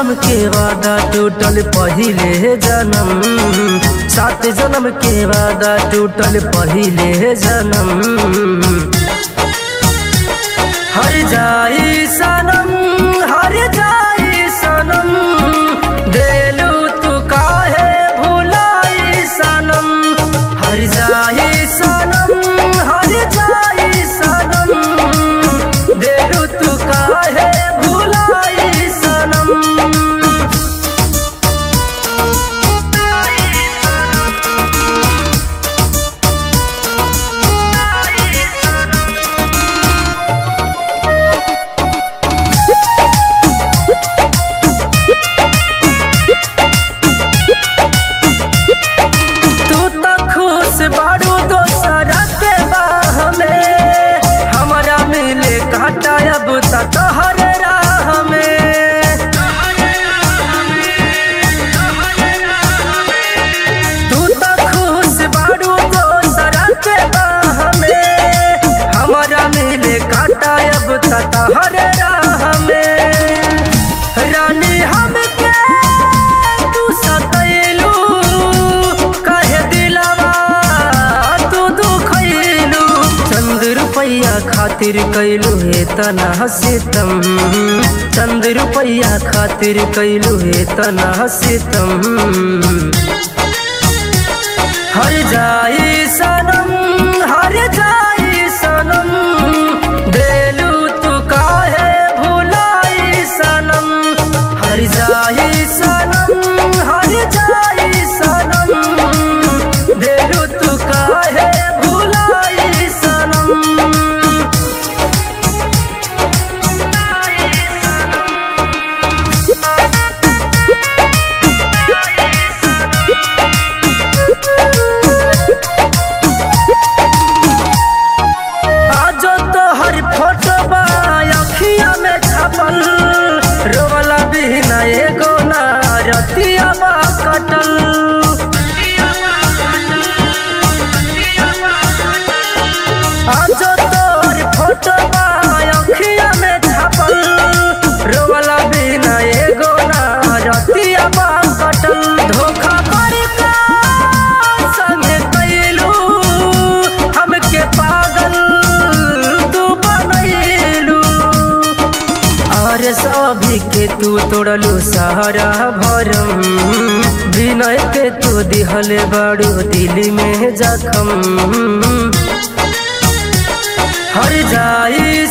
जन्म के वादा टूटल पहिले जन्म सात जन्म के वादा टूटल पहिले जन्म हर जाई सनम हर जाई सनम देलू तू काहे भुलाई सनम हर जाई सनम हर जाई सनम देलू तू काहे भुलाई सनम तू तो खुश बारू दोसरा के बाह में हमारा मिले काटा अब तक हर राह में तू तो खुश बारू दोसरा के बाह में हमारा मिले काटा अब तक हर राह में रानी हमके तू सतैलू कहे दिलवा तू दुखैलू चंद रुपैया खातिर कैलू हे तना सितम चंद रुपैया खातिर कैलू हे तना सितम हर जाई सनम हर जाई सनम देलू तू काहे भुलाई सनम हर जाई सनम हर जाई सनम देलू तू काहे भुलाई सनम आजो तो हर फोटो बा अखिया में छपल रोवला बिना एगो ना रतिया बा कटल आजो तो हर फोटो बा अखिया में छपल रोवला बिना एगो ना रतिया बा कटल धोखा करके संगे कैलू हमके पागल तू बनैलू और सभी के तू तोड़लू सहारा भरम विनय के तू दिहले बड़ू दिल में जखम हर जाई